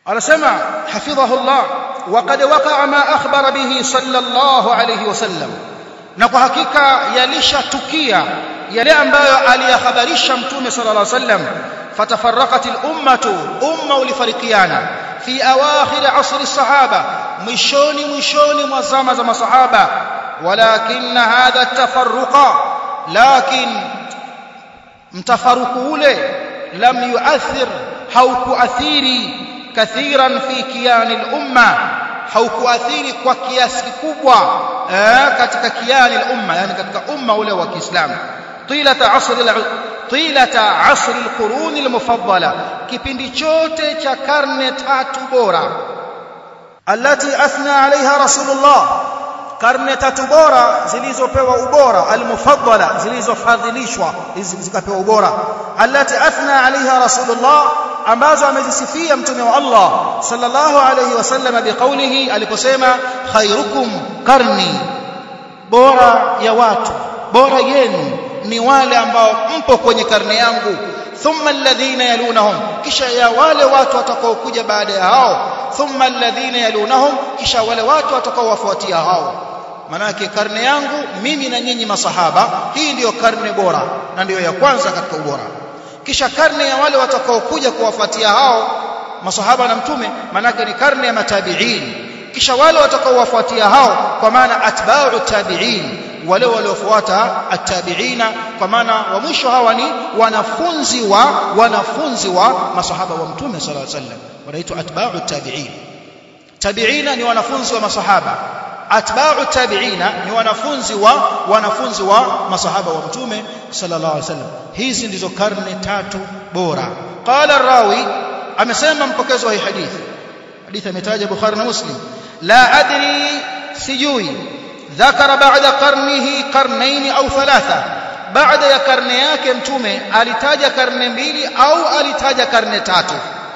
anasema hafidhahu Allah وقد وقع ما أخبر به صلى الله عليه وسلم na kwa hakika yalishatukia yale ambayo aliyahabarisha mtume sallallahu alaihi wasallam fatafarraqat al-ummatu umma ulifarikiana fi awakhir asri sahaba mwishoni mwishoni mwa zama za masahaba walakin hadha at-tafarruqa lakin mtafaruku ule lam yuathir haukuathiri kathiran fi kiyani al-umma haukuathiri kwa kiasi kikubwa eh, katika kiyani al-umma yani katika umma ule wa Kiislamu tilata asri tilata asri al-qurun al-mufaddala kipindi chote cha karne tatu bora allati athna alaiha rasulullah karne tatu bora zilizopewa ubora al-mufaddala zilizofadhilishwa zikapewa ubora allati athna alaiha rasulullah ambazo amezisifia mtume wa Allah sallallahu alayhi wasallam biqaulihi aliposema khairukum karni bora ya watu bora yenu ni wale ambao mpo kwenye karne yangu thumma alladhina yalunahum kisha ya wale watu watakaokuja baada ya hao thumma alladhina yalunahum kisha wale watu watakaowafuatia hao manake karne yangu mimi na nyinyi masahaba hii ndiyo karne bora na ndiyo ya kwanza katika ubora kisha karne ya wale watakaokuja kuwafuatia hao masahaba na mtume manake ni karne ya matabiin kisha wale watakaowafuatia hao kwa maana atba'u tabiin wale waliofuata atabiina kwa maana wa mwisho hawa ni wanafunzi wa wanafunzi wa masahaba wa mtume sallallahu alaihi wasallam wanaitwa atba'u tabiin tabiina ni wanafunzi wa masahaba atba'u tabiina ni wanafunzi wa wanafunzi wa masahaba wa mtume sallallahu alaihi wasallam hizi ndizo karne tatu bora qala rawi amesema mpokezi wa hii hadithi hadithi ametaja bukhari na muslim la adri sijui ذكر بعد قرنه قرنين au ثلاثه baada ya karne yake mtume alitaja karne mbili au alitaja karne tatu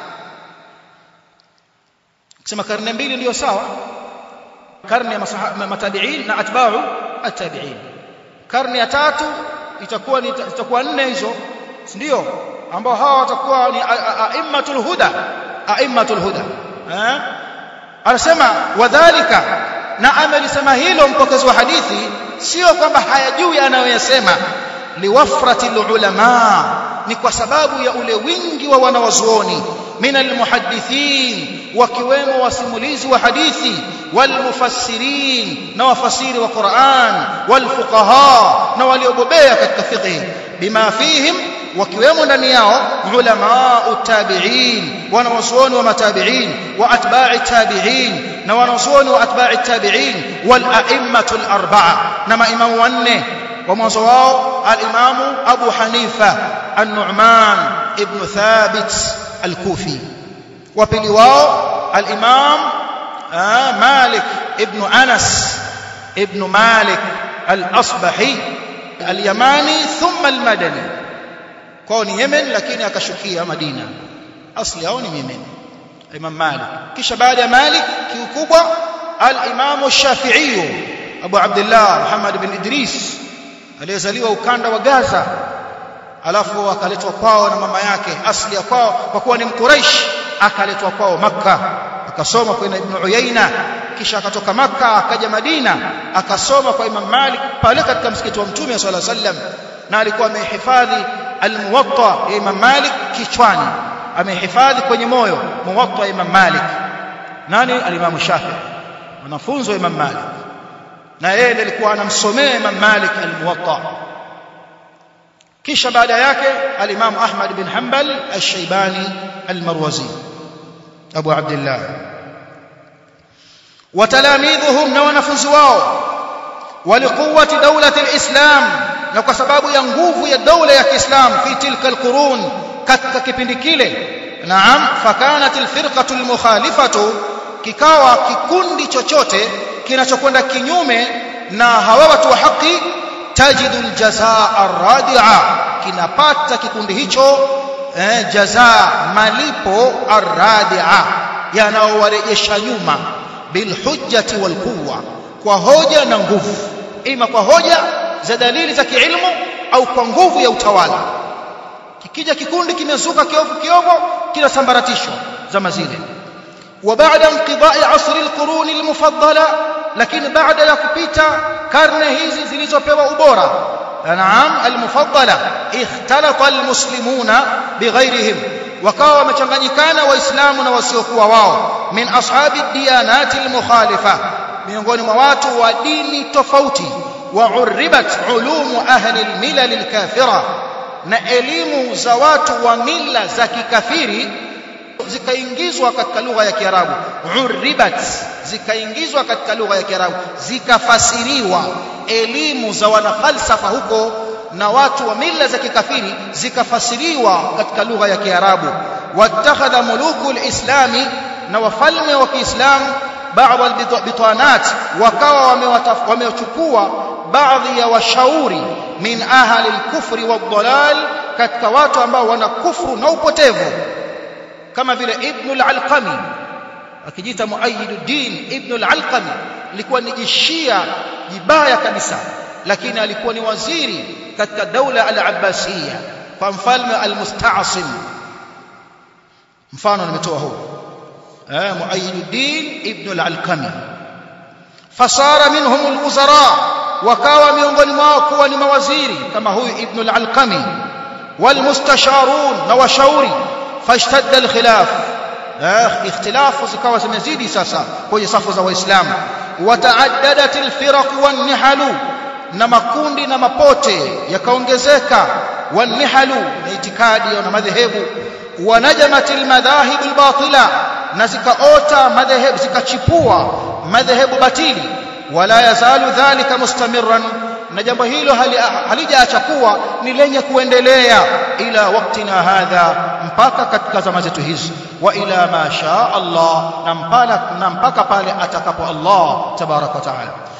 kusema karne mbili ndio sawa karne ya matabiin na atba'u at-tabi'in karne ya tatu itakuwa ni itakuwa nne hizo ndio ambao hawa watakuwa ni a'immatul huda a'immatul huda eh anasema wadhālika na amelisema hilo mpokezi wa hadithi sio kwamba hayajui anayoyasema liwafratil ulama ni kwa sababu ya ule wingi wa wanawazuoni min almuhaddithin wakiwemo wasimulizi wa hadithi walmufassirin na wafasiri wa Qur'an walfuqaha na waliobobea katika fiqh bima fihim wakiwemo ndani yao ulama utabi'in wanawazuoni wa matabi'in wa atba'i tabi'in na wanawazuoni wa atba'i tabi'in wal a'immatul arba'a na maimamu wanne wa mwanzo wao al-imamu Abu Hanifa an-Nu'man ibn Thabit al-Kufi wa pili wao al-imam Malik ibn Anas ibn Malik al-Asbahi al-Yamani thumma al-Madani kwao ni Yemen lakini akashukia Madina asli yao ni Yemen Imam Malik kisha baada ya Malik kiukubwa al-Imam Shafi'i Abu Abdullah Muhammad bin Idris aliyezaliwa ukanda wa Gaza alafu akaletwa kwao na mama yake asli ya kwao kwa kuwa ni mkuraish akaletwa kwao Makka akasoma kwa Ibn Uyayna kisha akatoka Makka akaja Madina akasoma kwa Imam Malik pale katika msikiti wa Mtume sallallahu alaihi wasallam na alikuwa amehifadhi al-Muwatta ya Imam Malik kichwani amehifadhi kwenye moyo Muwatta ya Imam Malik nani al-Imam Shafi'i wanafunzi wa Imam Malik na yeye alikuwa anamsomea Imam Malik al-Muwatta kisha baada yake al-Imam Ahmad bin Hanbal al-Shaybani al-Marwazi Abu Abdullah watalamidhuhum na wanafunzi wao walikuwati dawlati al-Islam na kwa sababu ya nguvu ya dola ya Kiislam fi tilka al-qurun katika kipindi kile naam fakanat al-firqatu al-mukhalifatu kikawa kikundi chochote kinachokwenda kinyume na hawa watu wa haki tajidu aljazaa arradia kinapata kikundi hicho eh, jazaa malipo arradia yanaowarejesha nyuma bilhujjati walquwa kwa hoja na nguvu ima kwa hoja za dalili za kiilmu au kwa nguvu ya utawala kikija kikundi kimezuka kiovu kiovu kinasambaratishwa zama zile وبعد انقضاء عصر القرون المفضله lakini baada ya kupita karne hizi zilizopewa ubora naam almufaddala ikhtalata almuslimuna bighairihim wakawa wamechanganyikana waislamu na wasiokuwa wao min ashabi diyanati almukhalifa miongoni mwa watu wa dini tofauti wa uribat ulumu ahli almilal alkafira na elimu za watu wa mila za kikafiri zikaingizwa katika lugha ya Kiarabu uribat zikaingizwa katika lugha ya Kiarabu zikafasiriwa elimu za wanafalsafa huko na watu wa mila za kikafiri zikafasiriwa katika lugha ya Kiarabu watakhadha muluku alislami na wafalme wa Kiislamu baadhi albitanat wakawa wamewachukua baadhi ya washauri min ahli alkufri wadhalal katika watu ambao wana kufru na upotevu kama vile ibn al-alqami akijiita muayyiduddin ibn al-alqami alikuwa ni jishia jibaya kabisa lakini alikuwa ni waziri katika daula al-abbasiyya kwa mfalme al-musta'sim mfano nimetoa huu eh muayyiduddin ibn al-alqami fasara minhum al-wuzara wakawa miongoni mwao kuwa ni mawaziri kama huyu ibn al-alqami والمستشارون na washauri فاشتد الخلاف اختلاف zikawa zimezidi sasa kwenye safu za waislamu wataaddadat alfiraq wannihalu na makundi na mapote yakaongezeka wannihalu na itikadi na madhehebu wanajamat almadhahib albatila na zikaota madhehebu zikachipua madhehebu batili wala yazalu dhalika mustamirran na jambo hilo halijaacha kuwa ni lenye kuendelea ila waktina hadha mpaka katika zama zetu hizi wa ila ma shaa Allah na mpaka na mpaka pale atakapo Allah tabaraka wa taala